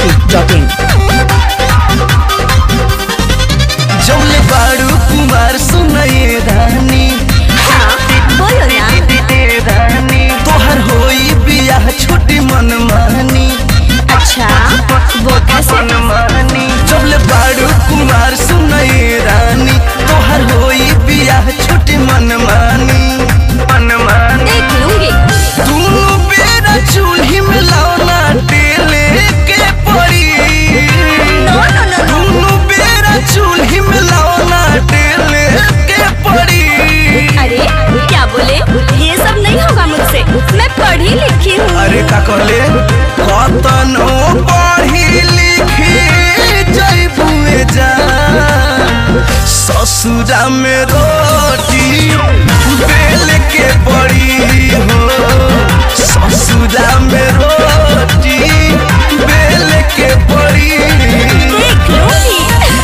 masti.in जौले बारू कुमार सुनये रानी हाँ बोलो ना तोहर होई बियाह छोटी मन मानी अच्छा वो कैसे जौले बारू कुमार सुनये रानी तोहर होई बियाह छोटी मन मानी मन मानी देख लूंगी दोनों बेरा चूल्ही में लौना टेले के पड़ी नो नो नो नो दोनों बेरा चूल्ही में लौना टेले के पड़ी अरे क्या बोले ये सब नहीं होगा मुझसे मैं पढ़ी लिखी हूँ अरे का कहले कतनो पढ़ी लिखी जैबुए जा ससुरा में रोटी बेल के पड़ी हो ससुरा में रोटी बेल के पड़ी देख लूंगी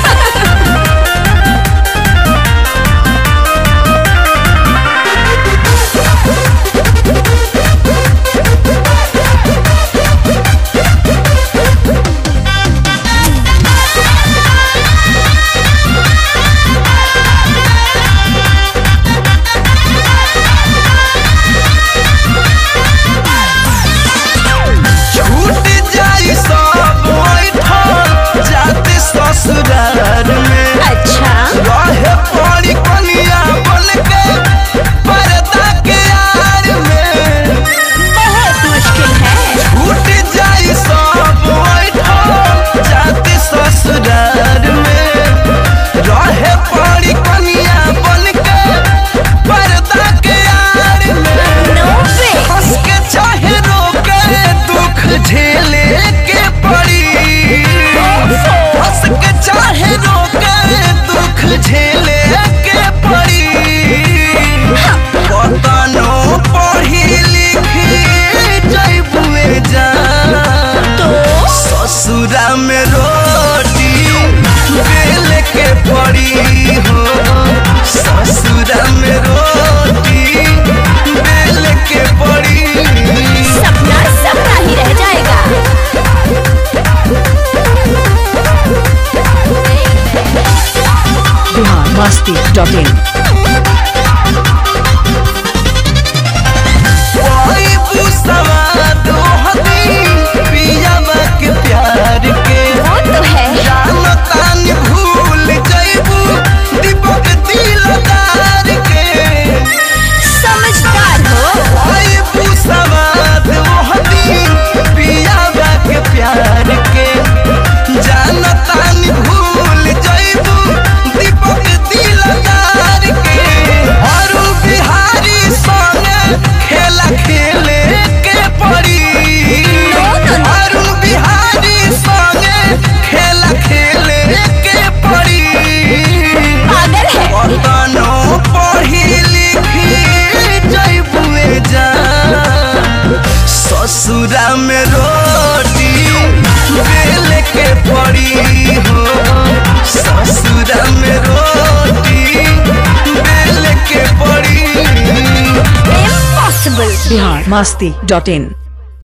छूट जाई सब बैठल जाते ससुरार में अच्छा रहे पड़ी कनिया बन के पर्दा के यार में बहुत मुश्किल है छूट जाई सब बैठल जाते ससुरार में रहे पड़ी कनिया बन के पर्दा के यार में नो वे हंस के चाहे रोके दुख झेले के पड़ी हंस के चाहे रोके दुख झेले के पड़ी कतनो पढ़ी लिखी जैबुए जा तो ससुरा में रोटी बेल के पड़ी हो ससुरा में रोटी बेल के पड़ी सपना सपना ही रह जाएगा बिहार masti.in कोई पुसवा दो हदी पियावा के प्यार के वो तो है जानतान भूल जैबू दीपक दिलदार के समझदार हो कोई पुसवा दो हदी पियावा के प्यार के जानतान भूल जैबू दीपक दिलदार के अरु बिहारी संगे खेला खेले के पड़ी अरुण बिहारी संगे खेला खेले के पड़ी पागल है कतनो पढ़ी लिखी जैबुए जा ससुरा में रोटी बेल के पड़ी हो ससुरा में रोटी बेल के पड़ी इम्पॉसिबल बिहार masti.in